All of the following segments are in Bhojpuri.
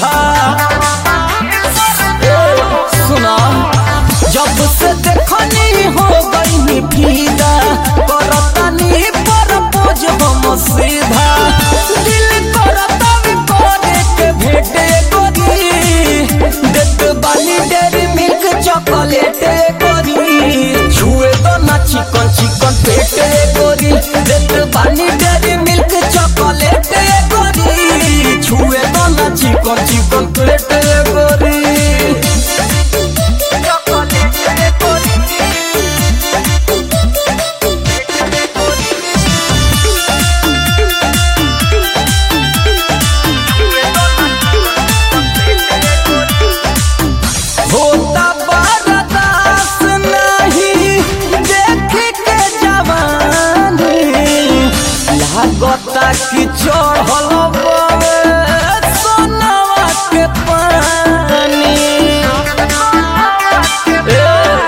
ए, सुना जब से देखनी हो गई फीदा करतानी पर पोज हम सीधा दिल करता भी करे के भेटे गोरी देत बानी डेरी मिल्क चॉकलेट गोरी छुए तो ना चिकन चिकन पेटे गोरी देत बानी डेरी मिल्क चॉकलेट गोरी छुए तो ना चिकन चिकन पेटे गोरी होता बर्दाश्त नहीं देख के जवानी लागता कि चढ़ल बवे सोनवा के पानी ए,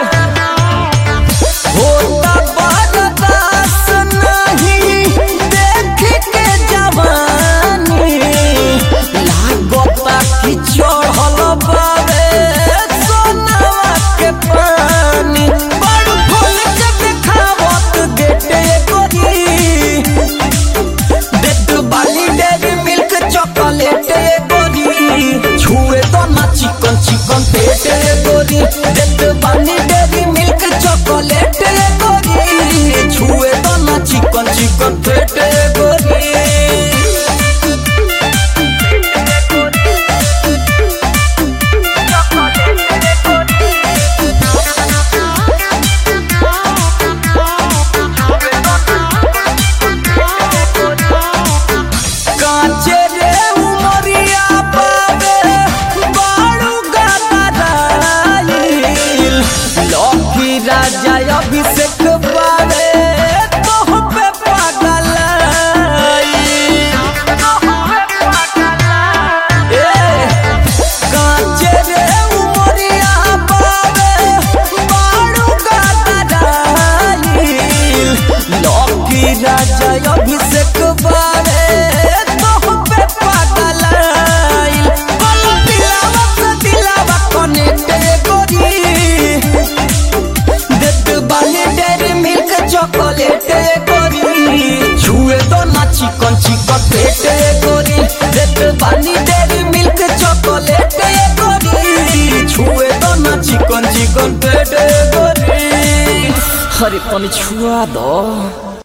होता बर्दाश्त नहीं देख के जवानी लागता कि चढ़ल बावे सोनवा के पानी बड़ खोल के देखावत गेटे गोरी देत बाली डेरी मिल्क चॉकलेट गोरी छुए तो ना चिकन चिकन पेटे गोरी देत बाली डेरी मिल्क चॉकलेट गोरी छुए तो ना चिकन चिकन पेटे गोरी कांचे रे उमरिया पावे बाड़ू गदराइल लौकी राजा अभिषेक बावे तोह पे पागल कांचे रे उमरिया पावे बाड़ू गदराइल लौकी राजा अभिषेक बावे तोह पे पागल आइल कल दिलावा से दिलावा कनेक्ट गोरी देत बानी डेरी मिल्क चॉकलेट गोरी छुए तो ना चिकन चिकन पेटे गोरी देत बानी डेरी मिल्क चॉकलेट गोरी छुए तो ना चिकन चिकन पेटे गोरी अरे पानी छुआ दो